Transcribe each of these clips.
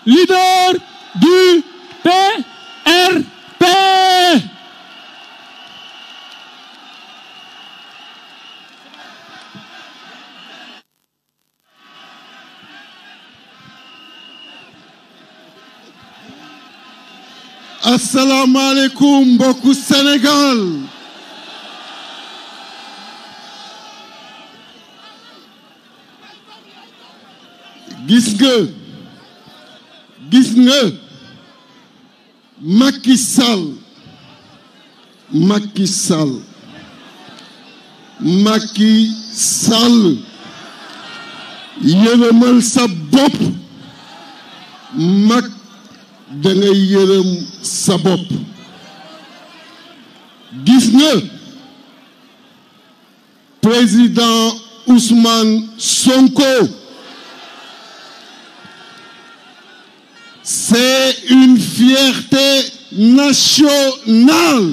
leader du PRP. asalaamaaleykum mbokku Sénégal gis nga gis nga Macky Sall Macky Sall Macky Sall yërëmal sa bopp mag da ngay yërëm sa bopp gis nga président Ousmane Sonko c'est une fierté nationale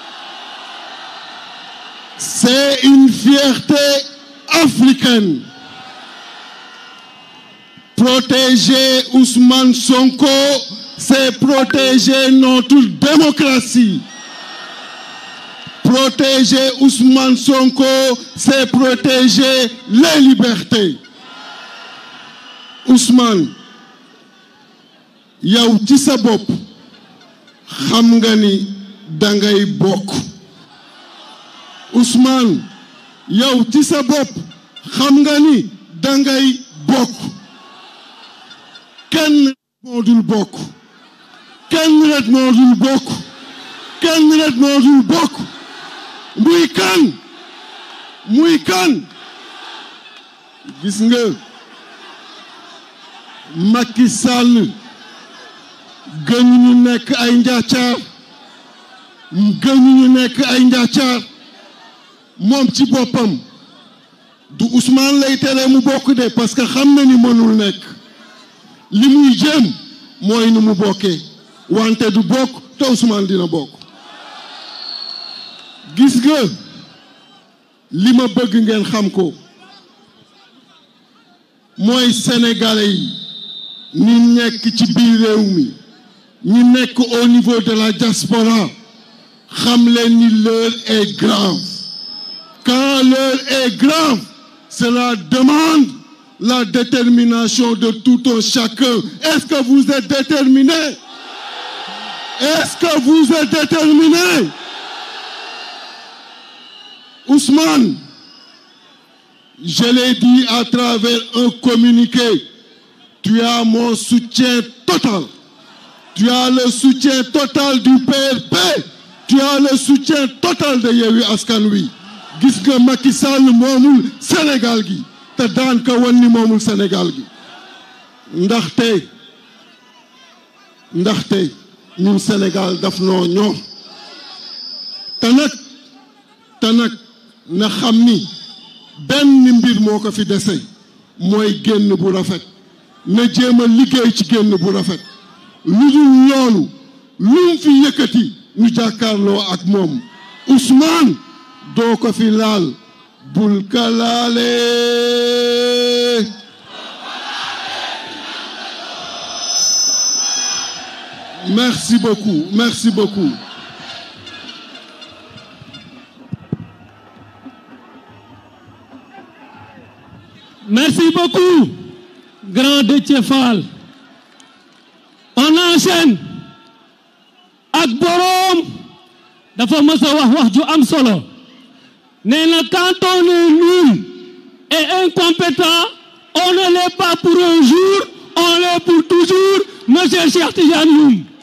c'est une fierté africaine protéger Ousmane Sonko c'est protéger notre démocratie. Protéger Ousmane Sonko, c'est protéger les libertés. Ousmane yow ci sa bopp xam nga ni dangay bokk Ousmane yow ci sa bopp xam nga ni dangay bokk kenn moo dul bokk kenn rek moo dul bokk kenn rek moo dul bokk muy kan muy kan gis nga Macky Sall gënu ñu nekk ay njaacaar gënu ñu nekk ay njaacaar moom ci boppam du Ousmane lay tere mu bokk de parce que xam na ni mënul nekk li muy jéem mooy nu mu bokkee wante du bokk te Ousmane dina bokk gis nga li ma bëgg ngeen xam ko mooy sénégalais yi ñi nekk ci biir réew mi ñi nekk au niveau de la diaspora xam leen ni l'heure est grave quand l'heure est grave cela demande la détermination de tout un chacun est-ce que vous êtes déterminés Est-ce que vous êtes déterminé Ousmane, je l'ai dit à travers un communiqué, tu as mon soutien total. Tu as le soutien total du PRP. Tu as le soutien total de Yewwi Askan Wi. gis nga Macky Sall moomul Sénégal gi te daan ka wan ni moomul Sénégal gi ndaxte ndaxte ñun Sénégal daf noo ñor te nag te nag na xam ni benn mbir moo ko fi dese mooy génn bu rafet na jéem a liggéey ci génn bu rafet lu dul loolu lu mu fi yëkkati ñu jàkkaarloo ak moom Ousmane doo ko fi laal bul ka laale Merci beaucoup, merci beaucoup. Merci beaucoup, grand Déthié Fall. On enchaîne ak boroom dafa mës a wax wax ju am solo nee na quand on est nul et incompétent on ne l'est pas pour un jour on l'est pour toujours monsieur Cheikh Tidiane Youm